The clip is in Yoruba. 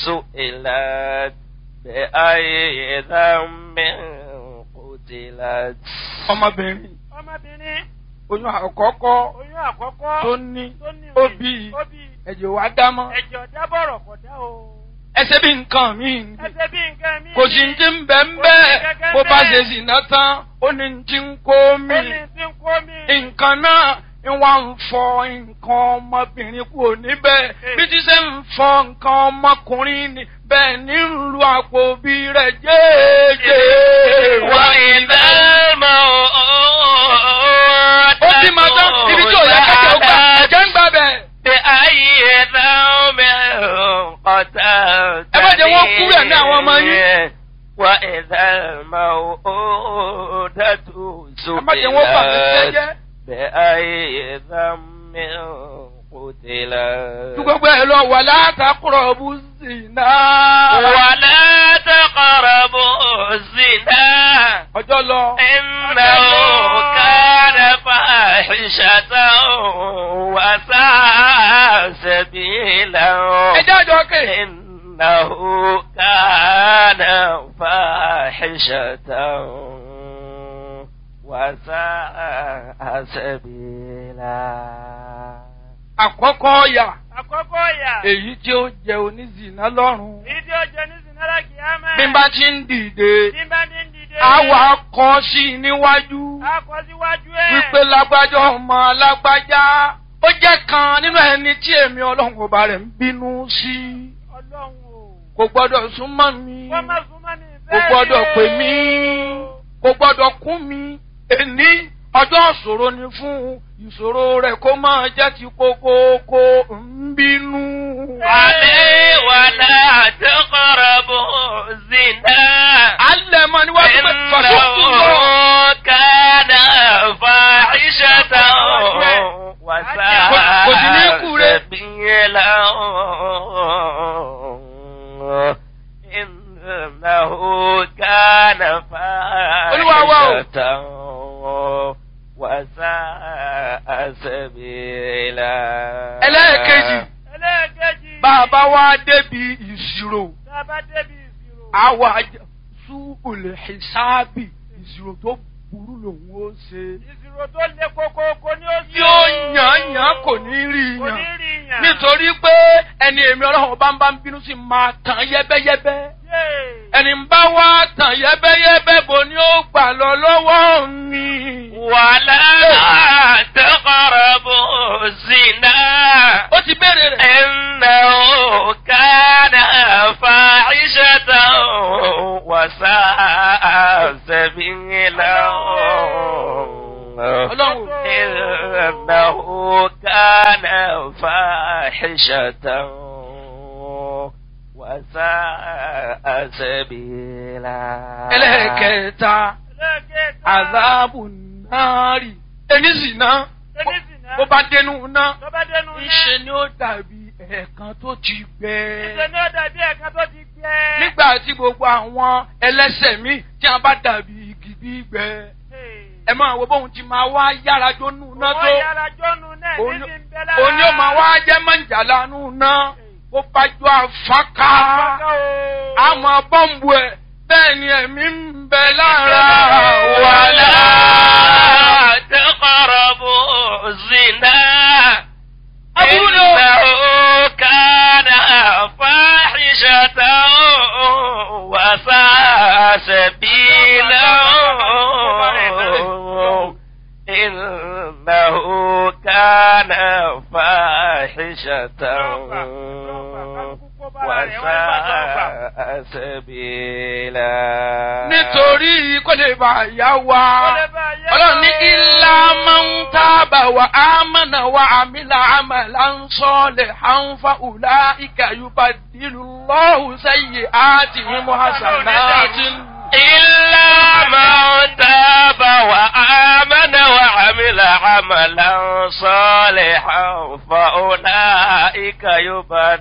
سئلت بأي ذنب قتلت ọmọbìnrin ọmọbìnrin oyún àkọ́kọ́ oyún àkọ́kọ́ tó ní tó ní ó òye, bí ó bí ẹ̀jẹ̀ wá dámọ́ ẹ̀jẹ̀ ọ̀dá bọ̀rọ̀ kọ̀ dá o. ẹsẹ̀ bí nǹkan míì ni. ẹsẹ̀ bí nǹkan mi. kò sí ti ń bẹ̀ ń bẹ́ẹ̀ bó bá ṣe sì ná tán ó ní ti ń kó mi ó ní tí ń kó mi. nǹkan náà ń wá ń fọ nǹkan ọmọbìnrin kúrò níbẹ̀ bí ti ṣe ń fọ nǹkan ọmọkùnrin ni bẹ́ẹ̀ ní ń lu àpò bí rẹ̀ jẹ́ẹ́jẹ́ wá وإذا الموءودة ó ti máa tán ibi tí ò yẹ kẹ́kẹ́ ó gbà ẹ̀jẹ̀ ń gbà bẹ̀. بأي ذنب قتلت Ẹ má jẹ́ wọ́n kú rẹ̀ ní àwọn ọmọ yín. وإذا الموءودة ẹ má jẹ́ wọ́n bà mí سئلت jẹ́jẹ́. بأي ذنب قتلت tí gbogbo ẹ̀ lọ wà látàkùrọ̀ bú sí náà. ولا تقربوا الزنا ọjọ́ lọ. إنه كان فاحشة وساء سبيلا ẹjẹ́ àjọ kè. إنه كان فاحشة وساء سبيلا àkọ́kọ́ ọ̀yà àkọ́kọ́ ìyà. èyí tí ó jẹ onízìnà lọ́rùn. èyí tí ó jẹ ní sinara kìámà. bí n bá ti ń dìde bí n bá ní ń dìde. àwa kọ sí i níwájú a kọ síwájú ẹ̀. wípé lágbájá ọmọ lágbájá ó jẹ́ kan nínú ẹni tí èmi ọlọ́run ọba rẹ̀ ń bínú sí ọlọ́run o. kò gbọ́dọ̀ súnmọ́ mi wọ́n má súnmọ́ ní kò ìfẹ́ gbọ́dọ̀ rẹ̀ pè o. mí kò gbọ́dọ̀ kún mi èní ọjọ́ ìṣòro ni fún ìṣòro rẹ̀ kó máa jẹ́ ti kókókó ń bínú. عليه ولا تقربوا الزنا alẹ́ mọ níwájú pé fàṣọ́kù lọ. إنه كان فاحشة Kò sí ní وساء kú rẹ̀. سبيلا إنه كان Olúwa wa o. فاحشة وساء سبيلا ẹlẹ́ẹ̀kejì ẹlẹ́ẹ̀kejì. bàbá wa débi ìṣirò tá a bá débi ìṣirò. àwa súbùlù ìsáàbì ìṣirò tó burú lòun ó ṣe. ìṣirò tó le kókókó ni ó ṣe. yóò yàn yàn kò ní rí kò ní yàn rí yàn. nítorí pé ẹni èmi ọlọ́run bá ń bá ń bínú sí máa tàn yẹ́bẹ́yẹ́bẹ́ Yéè. ẹni ń bá wá tàn yẹ́bẹ́yẹ́bẹ́ bò ní ó gbà lọ lọ́wọ́ mi. ولا تقربوا الزنا ó ti béèrè rẹ̀. إنه كان فاحشة وساء سبيلا ọlọ́run إنه كان فاحشة وساء سبيلا ẹlẹ́ẹ̀kẹta ẹlẹ́ẹ̀kẹta. àzáàbù náírì ẹni sì ná ẹni sì ná. bó bá dénú ná tó bá dénú ná. ńṣe ni ó dàbí ẹ̀ẹ̀kan tó ti gbẹ. ìṣe ni ó dàbí ẹ̀ka tó ti gbẹ. nígbà tí gbogbo àwọn ẹlẹ́sẹ̀ míì tí a bá dàbí igi gbígbẹ ẹ máa wo bóun ti máa wá yára jónú ná tó wọ́n yára jọ́nu náà ní Òní- ti ń bẹ lára. òní ó máa wá jẹ́ mọ̀jàlá nù ná bó bá jọ àfáká Àfáká o. àmọ́ bọ́ǹbù ẹ̀ bẹ́ẹ̀ ni ẹ̀mí ń bẹ lára ولا wàhálà. تقربوا الزنا أبونا. إنه كان فاحشة وساء سبيلا إنه كان فاحشة وساء سبيلا nítorí kó lè bá yá wa. Kó lè bá yá ọlọ́run ní wa. ilá máa ń tábà wà á mọ̀nà wà àmìlà àmàlà ń sọ́ọ̀lẹ̀ à ń fa ùlá ìkàyùbá dìlù lọ́hùn sẹ́yìn àti mímú hasanati. إلا من تاب وآمن وعمل عملا صالحا فأولئك يبدل